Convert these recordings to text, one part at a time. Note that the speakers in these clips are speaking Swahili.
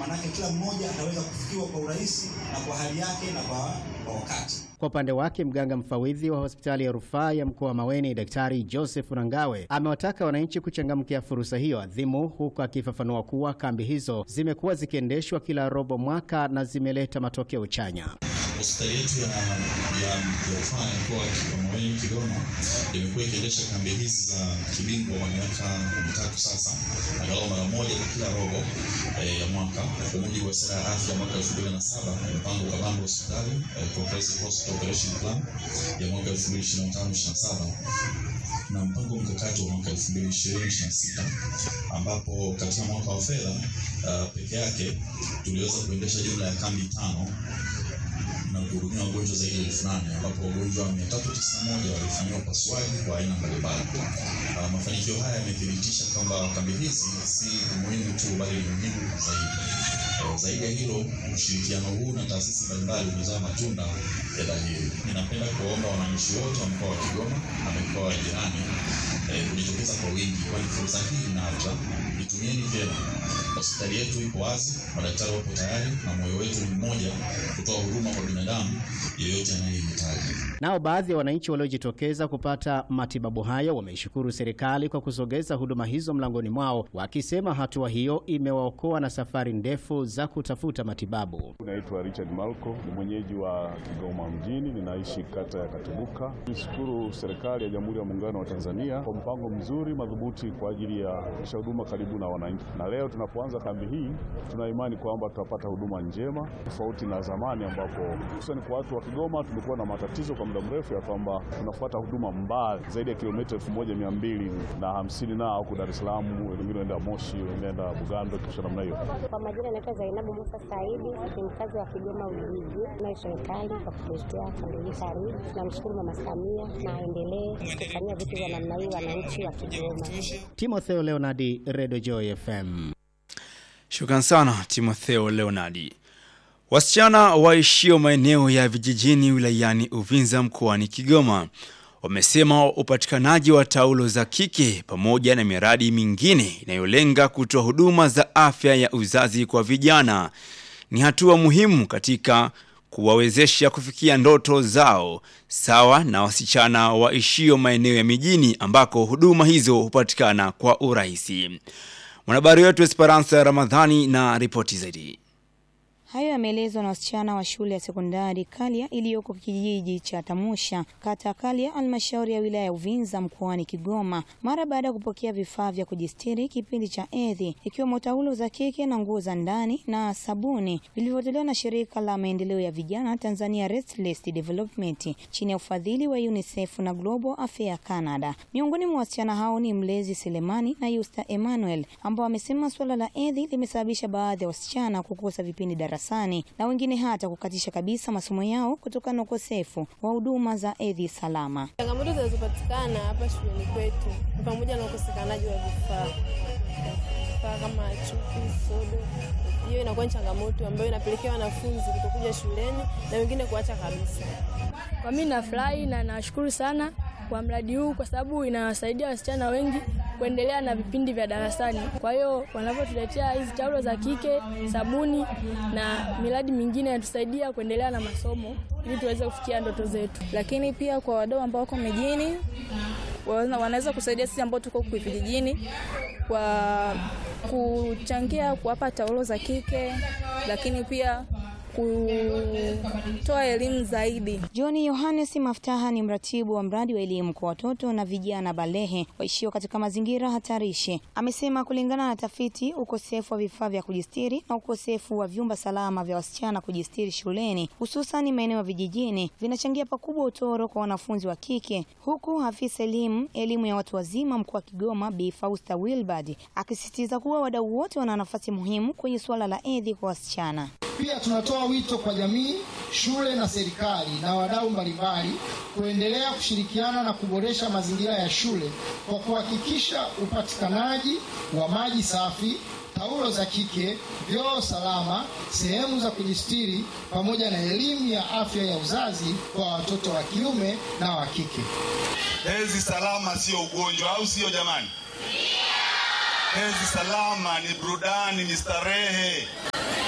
maanake kila mmoja ataweza kufikiwa kwa urahisi na kwa hali yake na kwa, kwa wakati. Kwa upande wake mganga mfawidhi wa hospitali ya rufaa ya mkoa wa Maweni, Daktari Joseph Rangawe amewataka wananchi kuchangamkia fursa hiyo adhimu, huku akifafanua kuwa kambi hizo zimekuwa zikiendeshwa kila robo mwaka na zimeleta matokeo chanya. Hospitali yetu ya ya rufaa ya mkoa wa Maweni Kigoma imekuwa ikiendesha kambi hizi za kibingwa kwa miaka mitatu sasa, angalau mara moja kwa kila robo eh, ya mwaka kwa mujibu wa sera ya afya mwaka 2007 mpango kabambe wa hospitali eh, Comprehensive Hospital Operation Plan ya mwaka 2025-27 na mpango mkakati wa mwaka 2020-2026 ambapo katika mwaka wa fedha uh, peke yake tuliweza kuendesha jumla ya kambi tano na kuhudumia wagonjwa zaidi ya elfu nane ambapo wagonjwa 391 walifanyiwa upasuaji kwa aina mbalimbali. Uh, mafanikio haya yamethibitisha kwamba kambi hizi si muhimu tu bali ni muhimu zaidi. Uh, zaidi ya hilo, ushirikiano huu na taasisi mbalimbali umezaa matunda ya dhahiri. Ninapenda kuwaomba wananchi wote wa mkoa wa Kigoma na mikoa ya jirani eh, kujitokeza kwa wingi, kwani fursa hii inaja. Itumieni vyema. Hospitali yetu ipo wazi, madaktari wapo tayari, na moyo wetu ni mmoja, kutoa huduma kwa binadamu yeyote anayehitaji. Nao baadhi ya wananchi waliojitokeza kupata matibabu hayo wameishukuru serikali kwa kusogeza huduma hizo mlangoni mwao, wakisema hatua hiyo imewaokoa na safari ndefu za kutafuta matibabu. Naitwa Richard Malko, ni mwenyeji wa Kigoma mjini, ninaishi kata ya Katubuka. Nishukuru serikali ya Jamhuri ya Muungano wa Tanzania kwa mpango mzuri madhubuti kwa ajili ya kufikisha huduma karibu na wananchi, na leo tunapoanza kambi hii tuna imani kwamba tutapata huduma njema tofauti na zamani, ambapo hususani kwa watu wa Kigoma tumekuwa na matatizo kwa muda mrefu ya kwamba tunafuata huduma mbali zaidi ya kilomita elfu moja mia mbili na hamsini na huku Dar es Salaam, wengine wanaenda Moshi, wengine wanaenda Bugando, kisha namna hiyo. Kwa majina naitwa Zainabu Musa Saidi, ni mkazi wa Kigoma Ujiji. Nayo serikali kwa kutuletea kambi hii karibu. Tunamshukuru Mama Samia na aendelee kufanyia vitu vya namna hii wananchi wa Kigoma. Timotheo Leonardi, Radio Joy FM. Shukran sana Timotheo Leonardi. Wasichana waishio maeneo ya vijijini wilayani Uvinza mkoani Kigoma wamesema upatikanaji wa taulo za kike pamoja na miradi mingine inayolenga kutoa huduma za afya ya uzazi kwa vijana ni hatua muhimu katika kuwawezesha kufikia ndoto zao sawa na wasichana waishio maeneo ya mijini ambako huduma hizo hupatikana kwa urahisi. Mwanahabari wetu Esperanza Ramadhani na ripoti zaidi. Hayo yameelezwa na wasichana wa shule ya sekondari Kalya iliyoko kijiji cha Tamusha, kata Kalya, halmashauri ya wilaya ya Uvinza mkoani Kigoma, mara baada ya kupokea vifaa vya kujistiri kipindi cha hedhi, ikiwemo taulo za kike na nguo za ndani na sabuni vilivyotolewa na shirika la maendeleo ya vijana Tanzania Restless Development chini ya ufadhili wa UNICEF na Global Affairs Canada. Miongoni mwa wasichana hao ni Mlezi Selemani na Yusta Emmanuel ambao wamesema suala la hedhi limesababisha baadhi ya wasichana kukosa vipindi darasani na wengine hata kukatisha kabisa masomo yao kutokana na ukosefu wa huduma za hedhi salama. Changamoto zinazopatikana hapa shuleni kwetu ni pamoja na ukosekanaji wa vifaa vifaa kama chupi, sodo. Hiyo inakuwa ni changamoto ambayo inapelekea wanafunzi kutokuja shuleni na wengine kuacha kabisa. Kwa mimi nafurahi na nashukuru sana kwa mradi huu kwa sababu inawasaidia wasichana wengi kuendelea na vipindi vya darasani. Kwa hiyo wanavyotuletea hizi taulo za kike, sabuni na miradi mingine inatusaidia kuendelea na masomo ili tuweze kufikia ndoto zetu. Lakini pia kwa wadau ambao wako mijini wanaweza kusaidia sisi ambao tuko huku vijijini kwa kuchangia kuwapa taulo za kike, lakini pia kutoa elimu zaidi. John Yohanes Maftaha ni mratibu wa mradi wa elimu kwa watoto na vijana balehe waishio katika mazingira hatarishi. Amesema kulingana na tafiti, ukosefu wa vifaa vya kujistiri na ukosefu wa vyumba salama vya wasichana kujistiri shuleni, hususan maeneo ya vijijini, vinachangia pakubwa utoro kwa wanafunzi wa kike, huku afisa elimu elimu ya watu wazima mkoa wa Kigoma Bi Fausta Wilbard akisisitiza kuwa wadau wote wana nafasi muhimu kwenye suala la hedhi kwa wasichana. Pia tunatoa wito kwa jamii, shule na serikali na wadau mbalimbali kuendelea kushirikiana na kuboresha mazingira ya shule kwa kuhakikisha upatikanaji wa maji safi, taulo za kike, vyoo salama, sehemu za kujistiri pamoja na elimu ya afya ya uzazi kwa watoto wa kiume na wa kike. Hedhi salama sio ugonjwa, au sio jamani? Hedhi salama ni burudani, ni starehe.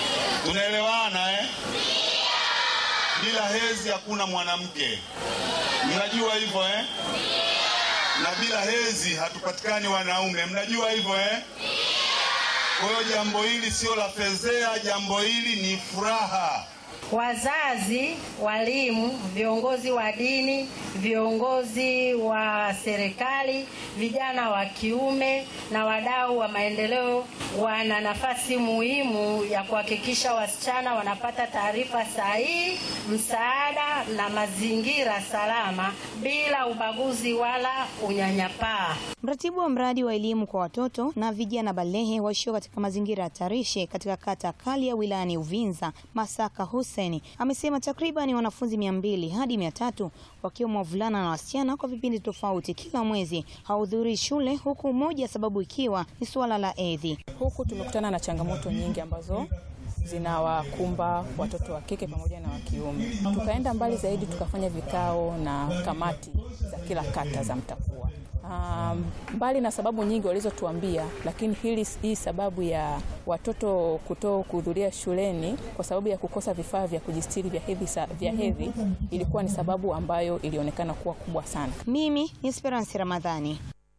bila hezi hakuna mwanamke. Mnajua hivyo eh? Na bila hezi hatupatikani wanaume. Mnajua hivyo eh? Kwa hiyo jambo hili sio la fezea, jambo hili ni furaha. Wazazi, walimu, viongozi wa dini, viongozi wa serikali, vijana wa kiume na wadau wa maendeleo wana nafasi muhimu ya kuhakikisha wasichana wanapata taarifa sahihi, msaada na mazingira salama bila ubaguzi wala unyanyapaa. Mratibu wa mradi wa elimu kwa watoto na vijana balehe waishio katika mazingira hatarishi katika kata Kalia wilayani Uvinza, Masaka Hussein amesema takriban wanafunzi mia mbili hadi mia tatu wakiwemo wavulana na wasichana kwa vipindi tofauti kila mwezi hawahudhurii shule, huku moja sababu ikiwa ni suala la hedhi. Huku tumekutana na changamoto nyingi ambazo zinawakumba watoto wa kike pamoja na wa kiume. Tukaenda mbali zaidi, tukafanya vikao na kamati za kila kata za Mtakua. Um, mbali na sababu nyingi walizotuambia, lakini hili hii sababu ya watoto kuto kuhudhuria shuleni kwa sababu ya kukosa vifaa vya kujistiri vya hedhi vya hedhi ilikuwa ni sababu ambayo ilionekana kuwa kubwa sana. Mimi ni Esperance Ramadhani.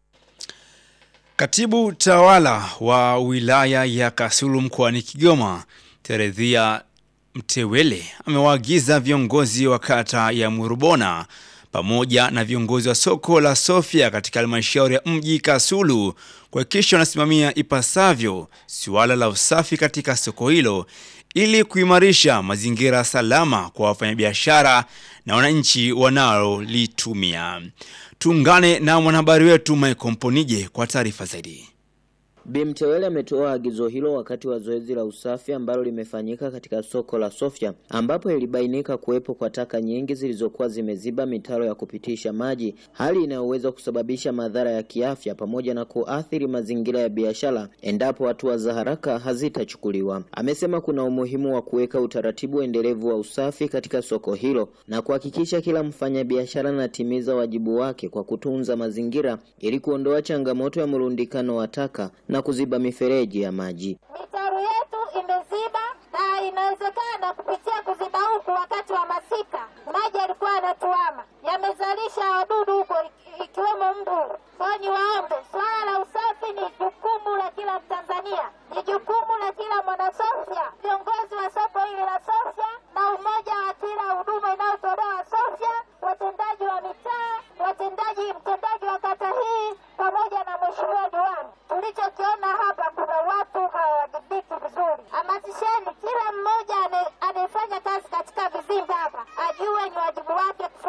Katibu tawala wa wilaya ya Kasulu mkoani Kigoma, Teredhia Mtewele amewaagiza viongozi wa kata ya Murubona pamoja na viongozi wa soko la Sofia katika halmashauri ya mji Kasulu kuhakikisha wanasimamia ipasavyo suala la usafi katika soko hilo ili kuimarisha mazingira salama kwa wafanyabiashara na wananchi wanaolitumia. Tuungane na mwanahabari wetu Michael Mponije kwa taarifa zaidi. Bi Mtewele ametoa agizo hilo wakati wa zoezi la usafi ambalo limefanyika katika soko la Sofia ambapo ilibainika kuwepo kwa taka nyingi zilizokuwa zimeziba mitaro ya kupitisha maji, hali inayoweza kusababisha madhara ya kiafya pamoja na kuathiri mazingira ya biashara endapo hatua za haraka hazitachukuliwa. Amesema kuna umuhimu wa kuweka utaratibu endelevu wa usafi katika soko hilo na kuhakikisha kila mfanyabiashara anatimiza wajibu wake kwa kutunza mazingira ili kuondoa changamoto ya mrundikano wa taka na kuziba mifereji ya maji. Mitaro yetu imeziba na inawezekana kupitia kuziba huku wakati wa masika maji yalikuwa yanatuama, yamezalisha wadudu huko ikiwemo mbu. Kwa ni waombe, swala la usafi ni jukumu la kila Mtanzania, ni jukumu la kila mwanasofya, viongozi wa soko hili la Sofya na umoja wa kila huduma inayotolewa Sofya, watendaji wa mitaa, watendaji mtendaji wa kata hii pamoja na mheshimiwa diwani. Tulichokiona hapa, kuna watu hawawajibiki vizuri. Hamasisheni kila mmoja